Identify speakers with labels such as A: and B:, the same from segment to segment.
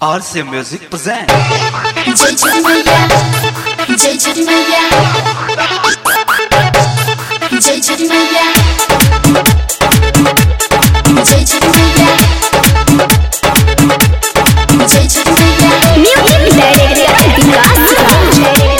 A: RC Music present.
B: जय छठी मैया जय छठी मैया जय छठी मैया जय छठी मैया जय छठी मैया
C: म्यूजिक डायरेक्टर विकास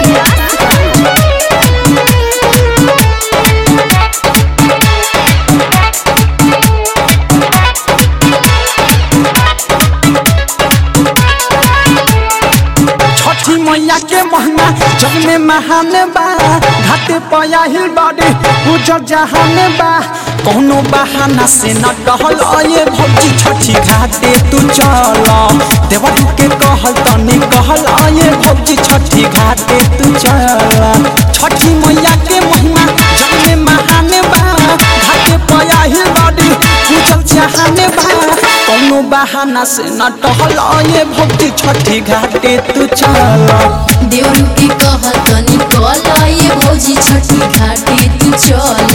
D: छठी मैया के महीना जग में महान बा घाटे पया हिल बाड़ी उजर जहान बा कौनो बहाना से न कहल ये भौजी छठी घाटे तू चल देवर के कहल तनी कहल ये भौजी छठी घाटे तू चल छठी मैया के महीना जग में महान बा घाटे पया हिल बाड़ी उजर जहान बा कौनो बहाना से न टहल ये भौजी छठी घाटे तू चल
B: देवरू के कहल तनी कल ये भौजी छठी घाटे तू चल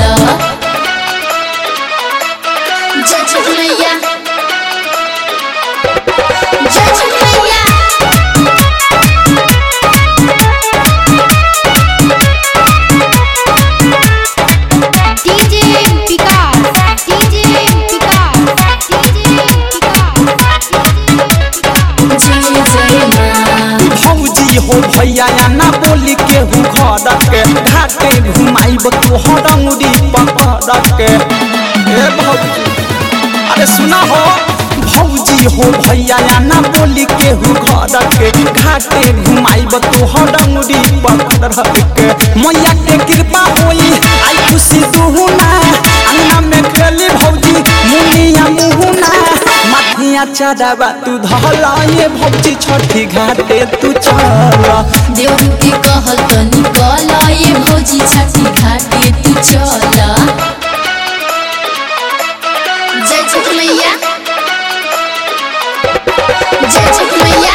B: जय छठी मैया जय छठी मैया
C: DJ Vikas DJ Vikas DJ Vikas
B: जय जय माँ
D: भौजी हो भैया या ना बोली के हूँ घर के घाटे घुमाइब तू हरंगुरी पकड़ के ए भौजी अरे सुना हो भौजी हो भैया या ना बोली के हूँ घर के घाटे घुमाइब तू हरंगुरी पकड़ के मैया के कृपा होई आई खुशी दुहुना अंगना में खेली भौजी मुनिया मुहुना माथिया चढ़ावा तू धला ये भौजी छठी घाटे तू चल
B: देवरू के कहल तनी कल ये भौजी छठी घाटे तू चल जय छठी मैया जय छठी मैया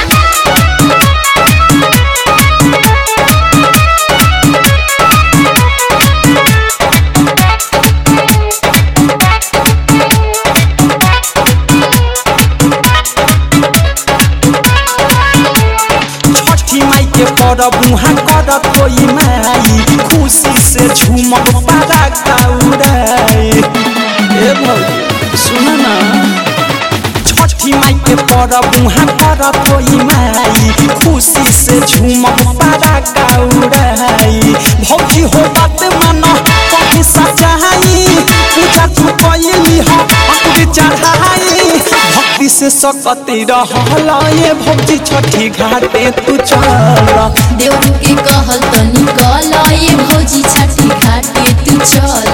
D: छठी माई के परब मुहा करत कोई माई खुशी से झूमक पारा काउराई ए भौजी सुन ना छठी माई के परब मुहा करत कोई माई खुशी से झूमक पारा काउराई भौजी हो बात मान कभी सचाई पूजा तू कैली हो अकुरी चढ़ाई भक्ति से सकती रहल ये भौजी छठी घाटे तू चल
B: देवरू के कहल तनी कल ये भौजी छठी घाटे तू चल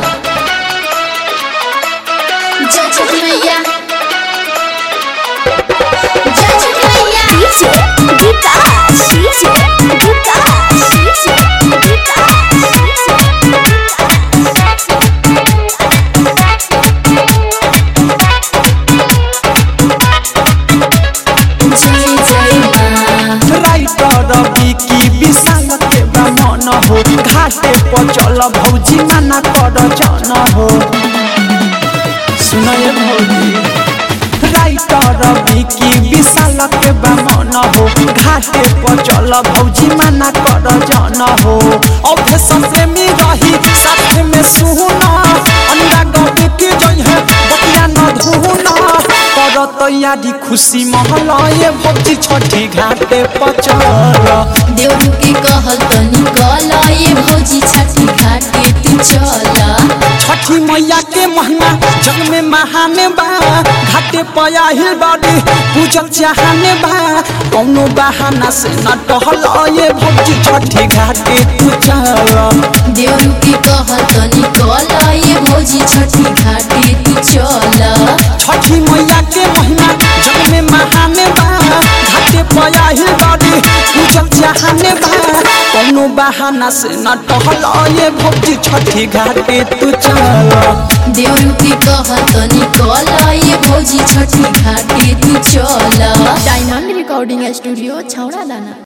B: जय छठी मैया जय छठी मैया
C: DJ Vikas DJ Vikas DJ
B: जय जय माँ
D: राइटर विकी विशाल के मन हो घाटे पर चल भौजी मना कर जन हो सुनय भौजी राइटर विकी विशाल के मन हो घाटे पर चल भौजी मना कर जन हो औधे संप्रेमी रही साथ में सुना अंडा गबी के जई है बतिया न धुना कर तैयारी खुशी महल ये भौजी छठी घाटे पर चल
B: देवरू के कहल तनी कल ये भौजी छठी घाटे तू चल
D: छठी मैया के महिमा जग में महान बा घाटे पया हिल बाड़ी पूजल चाहन बा कौनो बहाना से न टहल ये भौजी छठी घाटे तू चल
B: देवरू के कहल तनी कल ये भौजी छठी घाटे तू चल
D: छठी मैया के महिमा जग में महान बा घाटे पया हिल बाड़ी पूजल चाहन बा कौनो बहाना से न टहल ये भौजी छठी घाटे तू चल
B: देवरू के कहल तनी कल ये भौजी छठी घाटे तू चल
E: डायनामिक रिकॉर्डिंग स्टूडियो छौड़ा दाना